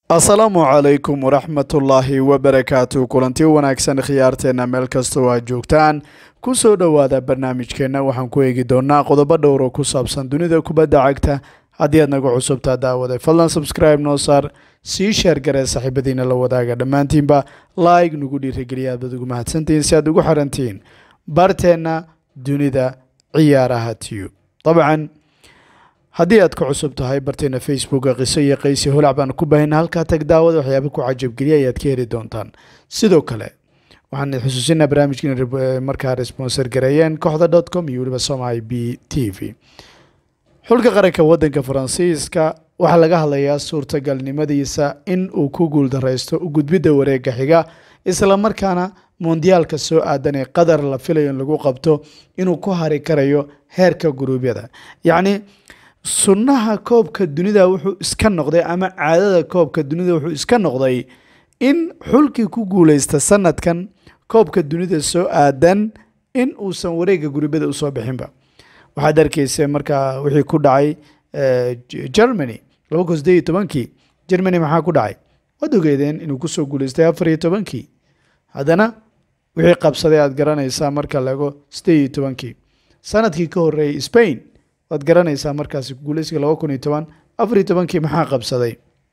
asalaamu calaykum waraxmatullaahi wabarakaatu kulanti wanaagsan khiyaarteenna meel kastoo aad joogtaan ku soo dhowaada barnaamijkeenna waxaan ku eegi doonaa qodobo dhowro ku saabsan dunida kubadda cagta haddii aad naga cusubtaa daawaday fadlan subscribe noo saar sii sheer garee saaxiibadiina la wadaaga dhammaantiinba laig nagu dhiirigeliya aad baad ugu mahadsantihiin si aad ugu xirantihiin barteenna dunida ciyaaraha tube dabcan haddii aad ka cusub tahay barteena facebooka qiso iyo qaysi holac baan ku baahina halkaa tag daawada waxyaaba ku cajabgeliya ayaad ka heli doontaan sidoo kale waxaan xusuusinaa barnaamijkiina markaa responsor gareeyeen kooxda dot com iyo weliba somai b t v xulka qaranka wadanka faransiiska waxaa laga hadlayaa suurtagalnimadiisa in uu ku guuldareysto gudbidda wareega xiga isla markaana mondiyaalka soo aadan ee qadar la filayo in lagu qabto inuu ku hari karayo heerka guruubyada yacni sunnaha koobka dunida wuxuu iska noqday ama caadada koobka dunida wuxuu iska noqday in xulkii ku guuleysta sanadkan koobka dunida soo aadan in uusan wareega guruubyada usoo bixinba waxaad arkeysa markaa wixii ku dhacay germany laba kun sideed iyo tobankii germany maxaa ku dhacay waad ogeedeen inuu kusoo guuleystay afar iyo tobankii haddana wixii qabsaday aad garanaysaa marka laego sideed iyo tobankii sanadkii ka horeeyay spain waad garanaysaa markaasi guuleysiga laba kun iyo toban afar iyo tobankii maxaa qabsaday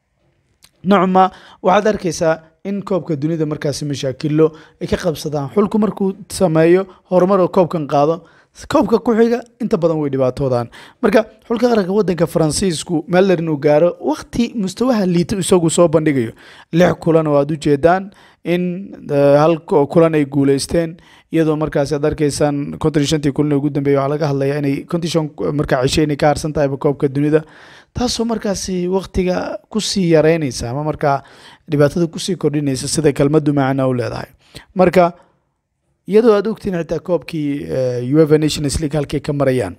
nocma waxaad arkaysaa in koobka dunida markaasi mashaakilo ay ka qabsadaan xulku markuu sameeyo horumar oo koobkan qaado koobka ku xiga inta badan way dhibaatoodaan marka xulka qaranka wadanka faransiisku meeler inuu gaaro wakti mustawaha liito isagu soo bandhigayo lix kulan oo aad u jeedaan in hal kulan ay guuleysteen iyadoo markaas aad arkaysaan konton shantii kulan ugu dambeeya waxaa laga hadlayaa inay konton shan markaa cishe inay ka harsan tahayba koobka dunida taasoo markaasi waktiga kusii yareynaysa ama markaa dhibaatada kusii kordhinaysa sida kelmadu macana u leedahay marka iyadoo aad ogtiin xitaa koobkii ueva nations league halkay ka marayaan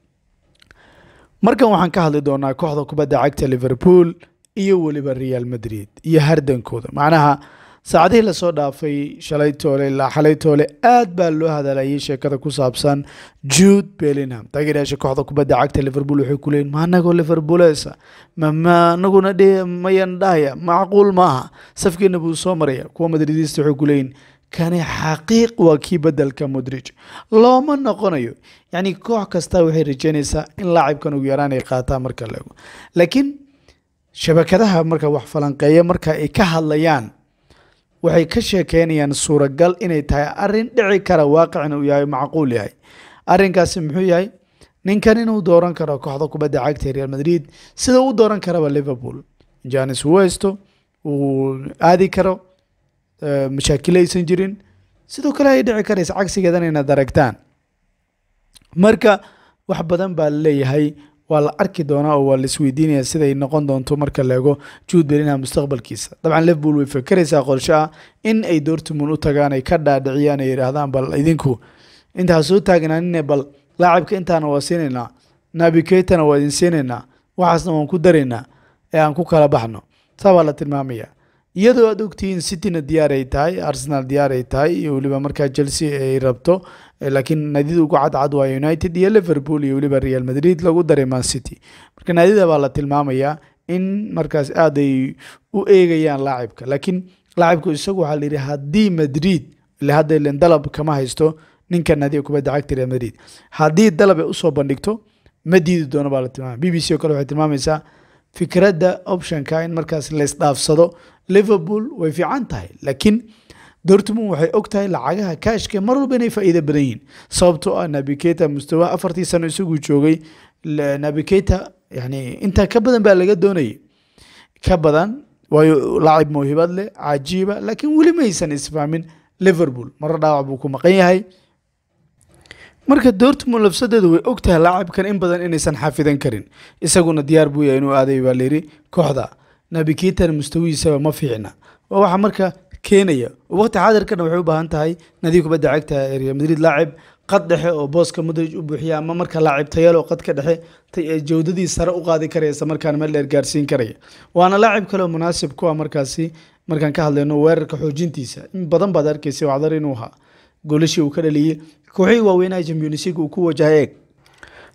markan waxaan ka hadli doonaa kooxda kubadda cagta liverpool iyo weliba real madrid iyo hardankooda macnaha saacadihii lasoo dhaafay shalay toole ilaa xalay toole aad baa loo hadalayay sheekada ku saabsan jude bellingham taageerayaasha kooxda kubadda cagta liverpool waxay ku leeyihin ma anagoo liverpoolesa mama anaguna dhe mayan dhahaya macquul maaha safkeena buu soo maraya kuwa madridiista waxay ku leeyihin kani xaqiiq waa kii bedelka modrij looma noqonayo yacni koox kasta waxay rajeynaysaa in laacibkan ugu yaraan ay qaataan marka laego laakiin shabakadaha marka wax falanqeeya marka ay ka hadlayaan waxay ka sheekeynayaan suuragal inay tahay arin dhici kara waaqicna uu yahay macquul yahay arinkaasi muxuu yahay ninkan inuu dooran karo kooxda kubadda cagta real madrid sida u dooran karaba liverpool janis westo uu aadi karo mashaakilo aysan jirin sidoo kale ay dhici karaysa cagsigeedan inaad aragtaan marka wax badan baa laleeyahay waa la arki doonaa oo waa laisweydiinaya siday noqon doonto marka laego juud bellingham mustaqbalkiisa dabcan liverpool way fakeraysaa qorshe ah in ay dortmund u tagaan ay ka dhaadhiciyaan ay yidhaahdaan bal idinku intaa soo taagnaanine bal laacibka intaana waa siinaynaa nabiketana waa idin siinaynaa waxaasna waan ku daraynaa ee aan ku kala baxno saa baa la tilmaamaya iyadoo aad ogtihiin cityna diyaar ay tahay arsenal diyaar ay tahay iyo weliba markaa chelsea ay rabto laakiin naadida ugu cadcad waa united iyo liverpool iyo weliba real madrid lagu daray man city marka naadida baa la tilmaamayaa in markaas aad ay u eegayaan laacibka laakiin laacibku isagu waxaa layidhi haddii madrid ile hadda ilen dalab kama haysto ninka naadiga kubadda cagta real madrid haddii dalab ay usoo bandhigto ma diidi doono baa la tilmaamaya b b c oo kale waxay tilmaamaysaa fikradda optionka in markaas laysdhaafsado liverpool way fiican tahay laakiin dortmund waxay og tahay lacagaha kaashka mar walba inay faa'iido badan yihiin sababtoo ah nabiketa mustawa afartii sano isagu joogay nabiketa yani intaa ka badan baa laga doonayay ka badan waayo laacib mawhibad leh cajiiba laakiin weli maysan isfahmin liverpool maro dhaawac buu ku maqan yahay marka dortmund lafsadeedu way og tahay laacibkan in badan inaysan xafidan karin isaguna diyaar buu yahay inuu aaday baa layidhi kooxda nabiketana mustawihiisaba ma fiicna waa waxa marka keenaya waqti xaadirkana waxay u baahan tahay nadiib kubadda cagta ee real madrid laacib qad dhexe oo booska modrij u buuxiya ama marka laacib tayalo qadka dhexe jawdadii sare u qaadi karaya isla markaana meel dheer gaarsiin karaya waana laacib kale oo munaasib ku ah markaasi markaan ka hadlayno weerarka xoojintiisa in badan baad arkaysa wacdar inuu ahaa goolashii uu ka dhaliyey kooxihii waaweynaha champions league uu ku wajahay eeg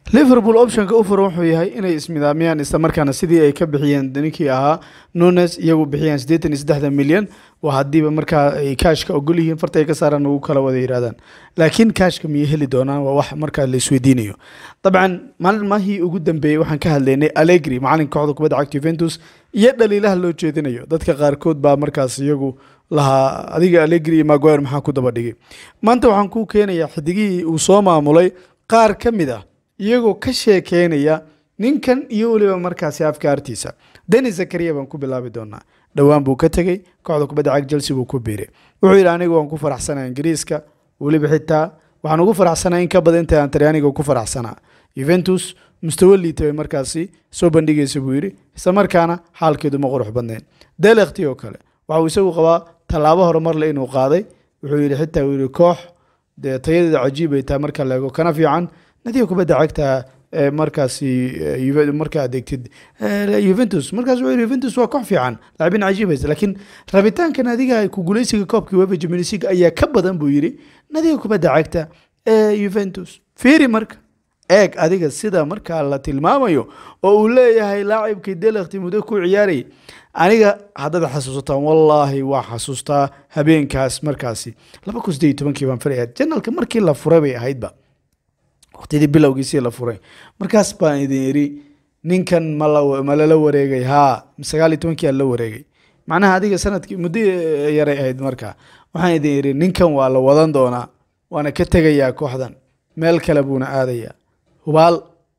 liverpool optionka u furan wuxuu yahay inay ismidaamiyaan islamarkaana sidii ay ka bixiyeen ninkii ahaa nunes iyagu bixiyaan siddeetan iyo saddexda milyan waa haddiiba markaa ay kaashka ogol yihiin farta ay ka saaraan ugu kala wada yidhahdaan laakiin kaashka miyay heli doonaan waa wax markaa la isweydiinayo dabcan maalmahii ugu dambeeyey waxaan ka hadlaynay allegri macalinka kooxda kubadda cagta juventus iyo dhaliilaha loo jeedinayo dadka qaarkood baa markaas iyagu lahaa adiga allegri iyo maguire maxaa ku daba dhigay maanta waxaan kuu keenayaa xidigihii uu soo maamulay qaar ka mid ah iyagoo ka sheekeynaya ninkan iyo weliba markaasi afkaartiisa denis zakariya baan ku bilaabi doonaa dhowaan buu ka tegey kooxda kubadda cag chelsea buu ku biiray wuxuu yidhi anigu waan ku faraxsanaa ingiriiska weliba xitaa waxaan ugu faraxsanaa in ka badan inta aan talyaaniga ku faraxsanaa juventus mustawo liita bay markaasi soo bandhigaysa buu yidhi isla markaana xaalkeedu ma qurux badnayn delekti oo kale waxauu isagu qabaa tallaabo horumarle inuu qaaday wuxuu yidhi xitaa uu yidhi koox dee tayadeeda cajiib ay tahay marka la eego kana fiican nadiga kubadda cagta markaasi markaa adeegtid juventus markaas wuxuu yidhi juventus waa koox fiican laacibin cajiibaysa laakiin rabitaanka nadiga ku guuleysiga koobkii wefa champions league ayaa ka badan buu yidhi nadiga kubadda cagta ee juventus fiiri marka eeg adiga sida markaa la tilmaamayo oo uu leeyahay laacibkii delekti muddo ku ciyaarayay aniga haddaad xasuusataan wallaahi waa xasuustaa habeenkaas markaasi laba kun sideed iyo tobankii baan filaya janalka markii la furay bay ahaydba waqtidii bilowgiisii la furay markaas baan idin idhi ninkan ma lala wareegay haa sagaal iyo tobankii aan la wareegay macnaha adiga sanadkii muddo yaray ahayd marka waxaan idin idhi ninkan waa la wadan doonaa waana ka tegayaa kooxdan meel kale buuna aadayaa hubaal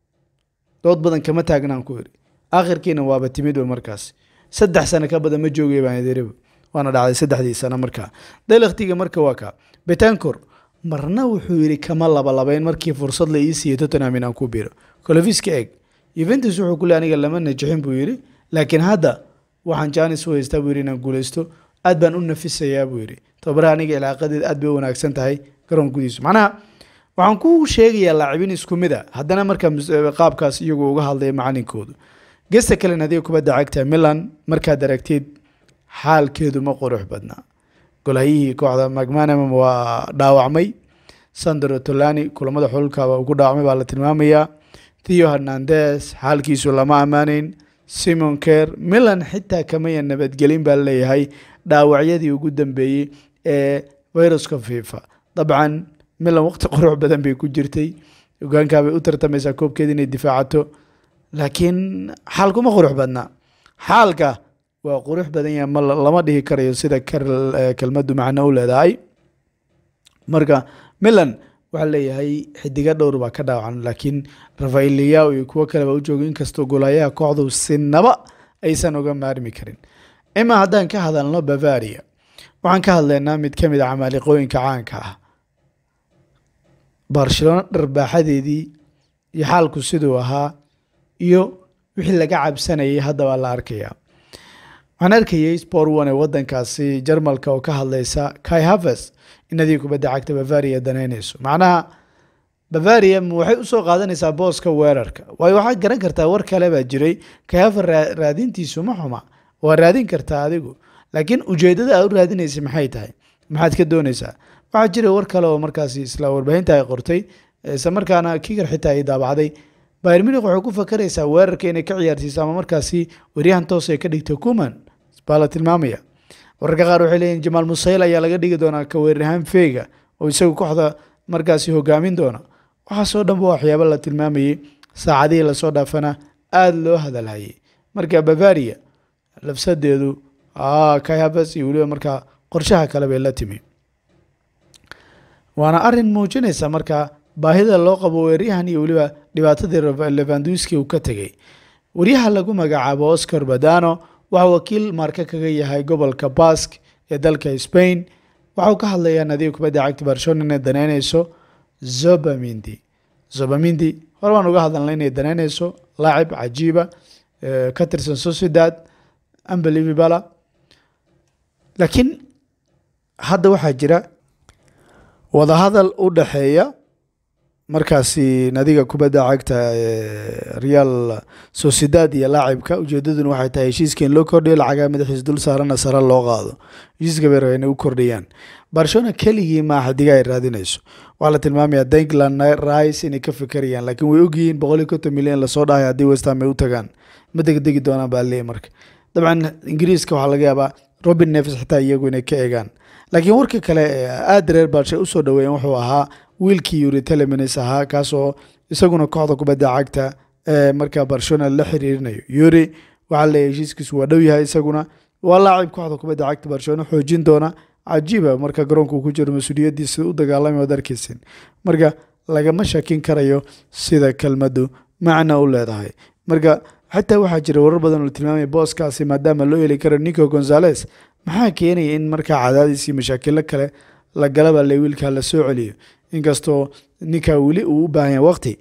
dood badan kama taagnaan ku idhi aakhirkiina waaba timidba markaas saddex sano ka badan ma joogay baan idin idhi waana dhacday saddexdii sano markaa delektiga marka waa ka betancor marna wuxuu yidhi kama labalabayn markii fursad la ii siiyey tottenham inaan ku biiro colofiska eg juventus wuxuu ku le aniga lama najixin buu yidhi laakiin hadda waxaan janis u haystaa buu yidhi inaan guuleysto aad baan u nafisayaa buu yidhi tababaraha aniga ilaaqadeed aad bay u wanaagsan tahay garoon gudiisu macnaha waxaan ku sheegayaa laacibin isku mid a haddana markaa qaabkaas iyagu uga hadlaya macalinkoodu gesta kalen adiga kubadda cagta milan markaad aragtid xaalkeedu ma qurux badnaa golhayihii kooxda macmanam waa dhaawacmay sandro tolani kulamada xululkaba ugu dhaawacmay baa la tilmaamayaa theo hernandes xaalkiisu lama ammaaneyn simon ker milan xitaa kamaya nabadgelin baa leeyahay dhaawacyadii ugu dambeeyey ee viruska fifa dabcan milan waqti qurux badan bay ku jirtay hogaankaabay u tartamaysaa koobkeeda inay difaacato laakiin xaalkuma qurux badnaa xaalka waa qurux badan yahay ma lama dhihi karayo sida kelmaddu macno u leedahay marka milan waxaa leeyahay xidiga dhowr baa ka dhaawacan laakiin rafael liao iyo kuwo kale baa u jooga inkastoo golayaha kooxdu sinaba aysan uga maarmi karin ima haddaan ka hadalno bavaria waxaan ka hadlaynaa mid ka mid a camaaliqooyinka caanka ah barcelona dharbaaxadeedii iyo xaalku siduu ahaa iyo wixii laga cabsanayay hadda baa la arkayaa waxaan arkayay sport one ee wadankaasi jarmalka oo ka hadlaysa kai havers in adiga kubadda cagta bavaria danaynayso macnaha bavaria waxay usoo qaadanaysaa booska weerarka waayo waxaad garan kartaa war kale baa jiray kai haver raadintiisu ma xuma waa raadin kartaa adigu laakiin ujeedada aad u raadinaysa maxay tahay maxaad ka doonaysaa waxaa jira war kale oo markaasi isla warbaahinta ay qortay isla markaana kigar xitaa ay daabacday bayr munich waxay ku fakaraysaa weerarka inay ka ciyaarsiiso ama markaasi waryahan toos ay ka dhigto kuman baa la tilmaamaya wararka qaar waxay leeyihin jamaal musayl ayaa laga dhigi doonaa ka weeraryahaan feega oo isagu kooxda markaasi hogaamin doona waxaasoo dhanba waxyaabo la tilmaamayey saacadihii lasoo dhaafana aada loo hadalhayay marka bavaria labsadeedu kayhavas iyo weliba markaa qorshaha kale bay la timi waana arin muujinaysa marka baahida loo qabo weeryahan iyo weliba dhibaatadii levanduski uu ka tegey waryaha lagu magacaabo oscar badano waxaa wakiil marka kaga yahay gobolka bask ee dalka spain waxauu ka hadlayaa nadiga kubadda cagta barcelona inay daneyneyso zobamindi zobamindi hore baan uga hadalnay inay daneyneyso laacib cajiiba ka tirsan sociedad unbelievabala laakiin hadda waxaa jira wadahadal u dhaxeeya markaasi nadiga kubadda cagta real sociedad iyo laacibka ujeedaduna waxay tahay heshiiska in loo kordhiyo lacagaa madaxiis dul saarana sare loo qaado heshiiska bay rabeen inay u kordhiyaan barcelona keligii maaha xidiga ay raadinayso waxaa la tilmaamayaa dankland rice inay ka fikerayaan laakiin way ogyihiin boqol iyo konton milyan lasoo dhahay haddii westham ay u tagaan ma degdegi doonaan baa leeyahy marka dabcan ingiriiska waxaa laga yaabaa robin neves xitaa iyagu inay ka eegaan laakiin warka kale aada reer balshe usoo dhaweeyen wuxuu ahaa wiilkii yuri telemins ahaa kaasoo isaguna kooxda kubadda cagta markaa barcelona la xiriirinayo yuri waxaa leeyahy heshiiskiisu waa dhow yahay isaguna waa laacib kooxda kubadda cagta barcelona xoojin doona cajiiba marka garoonka uu ku jiro mas-uuliyaddiisa u dagaalamay waad arkeysin marka lagama shakin karayo sida kelmaddu macna u leedahay marka xataa waxaa jira warar badan oo la tilmaamaya booskaasi maadaama loo heli karo nico gonzales maxaa keenaya in markaa cadaadis iyo mashaakilo kale la galaba le wiilkaa la soo celiyo inkastoo ninkaa weli uu u baahan yahay waqti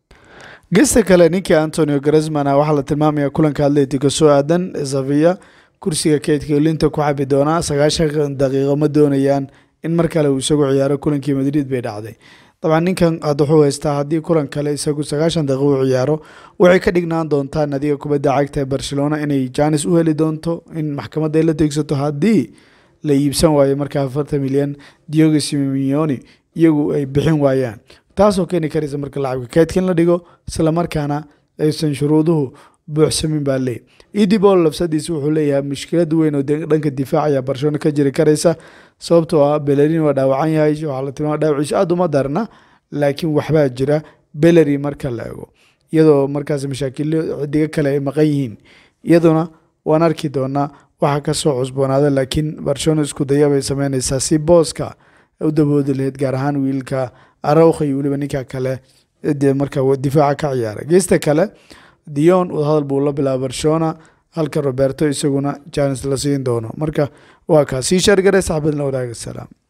gesta kale ninkii antonio gresman waxaa la tilmaamaya kulanka atletico soo aadan zavia kursiga keydka linta ku xabi doonaa sagaashan daqiiqo ma doonayaan in mar kale uu isagu ciyaaro kulankii madrid bay dhacday dabcan ninkan had wuxuu haystaa haddii kulan kale isagu sagaashan daqiiqo u ciyaaro waxay ka dhignaan doontaa nadiga kubadda cagta ee barcelona inay janis u heli doonto in maxkamadda ay la teegsato haddii la iibsan waayo markaa afartan milyan diogo simimioni iyagu ay bixin waayaan taasoo keeni karaysa marka lacabka keydka in la dhigo islamarkaana aysan shuruuduhu buuxsamin baa leey edibol labsadiisa wuxuu leeyahay mushkilad weyn oo dhanka difaac ayaa barcelona ka jiri karaysa sababtoo ah belerin waa dhaawacan yahay waxaa la tilmaama dhaawaciisa aada uma darna laakiin waxbaa jira beleri marka la ego iyadoo markaas mashaakilo xidigo kale ay maqan yihiin iyaduna waan arki doonaa waxaa kasoo cusboonaada laakiin barcelona isku daya bay sameynaysaa si booska u daboodi lahayd gaar ahaan wiilka arawkha iyo weliba ninka kale de marka difaaca ka ciyaara geesta kale dion wadahadal buu la bilaaba barcelona halka roberto isaguna janis la siin doono marka waa kaa sii shaargare saxbadin la wadaaga salaam